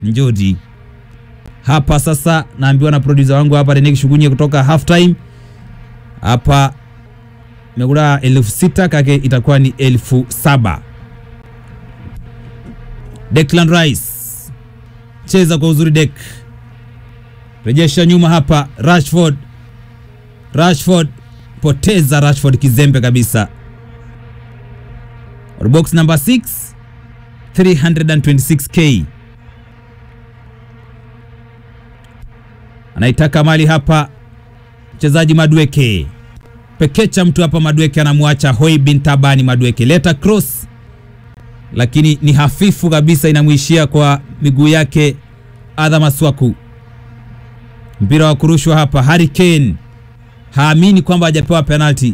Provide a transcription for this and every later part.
Njoti hapa sasa, naambiwa na producer wangu hapa Renek Shugunye kutoka half time hapa megura elfu sita kake itakuwa ni elfu saba. Declan Rice cheza kwa uzuri Dek, rejesha nyuma hapa Rashford. Rashford poteza, Rashford kizembe kabisa. Box number 6 326k anaitaka mali hapa mchezaji Madweke pekecha mtu hapa Madweke anamwacha Hoi bin Tabani Madweke, leta cross lakini ni hafifu kabisa, inamwishia kwa miguu yake Adha Maswaku. Mpira wa kurushwa hapa, Harry Kane haamini kwamba hajapewa penalti,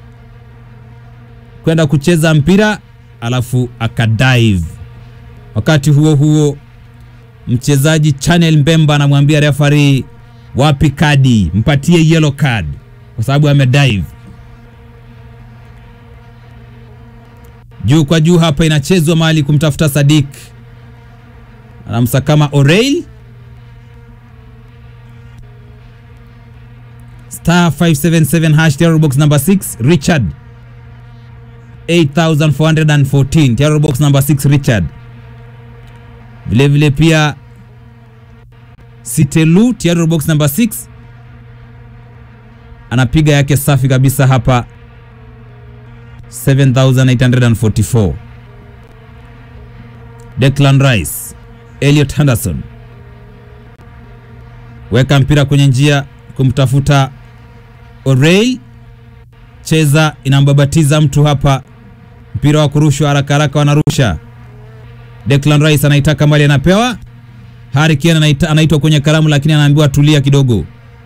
kwenda kucheza mpira alafu akadive. Wakati huo huo mchezaji Channel Mbemba anamwambia referee, wapi kadi, mpatie yellow card kwa sababu amedive. Juu kwa juu hapa inachezwa mahali kumtafuta Sadik, anamsakama O'Reilly. Star 577 hash terror box number 6 Richard 8414 terror box number 6 Richard. Vile vile pia Sitelu terror box number 6 anapiga yake safi kabisa hapa 7844. Declan Rice, Elliot Henderson weka mpira kwenye njia kumtafuta O'Reilly, cheza inambabatiza mtu hapa, mpira wa kurushwa haraka haraka, wanarusha. Declan Rice anaitaka mali, anapewa. Harry Kane anaita, anaitwa kwenye karamu, lakini anaambiwa tulia kidogo.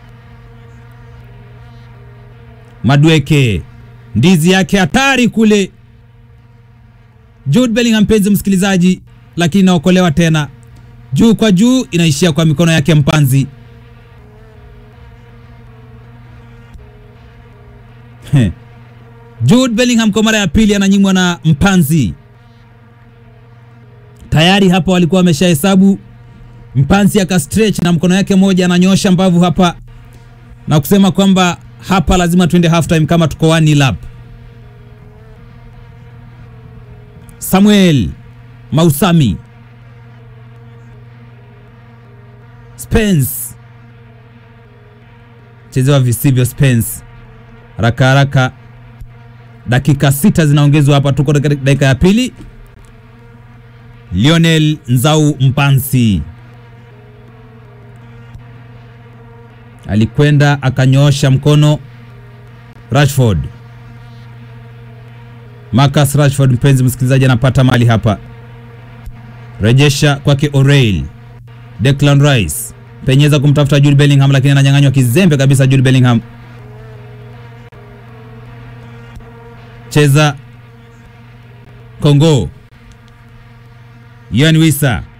Madweke ndizi yake hatari kule, Jude Bellingham, mpenzi msikilizaji, lakini inaokolewa tena juu kwa juu, inaishia kwa mikono yake mpanzi Jude Bellingham kwa mara ya pili ananyimwa na mpanzi. Tayari hapa walikuwa wameshahesabu, mpanzi aka stretch na mkono yake moja ananyosha mbavu hapa na kusema kwamba hapa lazima tuende half time kama tuko one nil up. Samuel Mausami Spence chezewa visivyo Spence haraka haraka, dakika sita zinaongezwa hapa, tuko dakika ya pili. Lionel Nzau Mpansi alikwenda akanyoosha mkono Rashford, Marcus Rashford, mpenzi msikilizaji, anapata mali hapa, rejesha kwake O'Reilly, Declan Rice penyeza kumtafuta Jude Bellingham, lakini ananyang'anywa kizembe kabisa Jude Bellingham cheza Kongo, Yan Wisa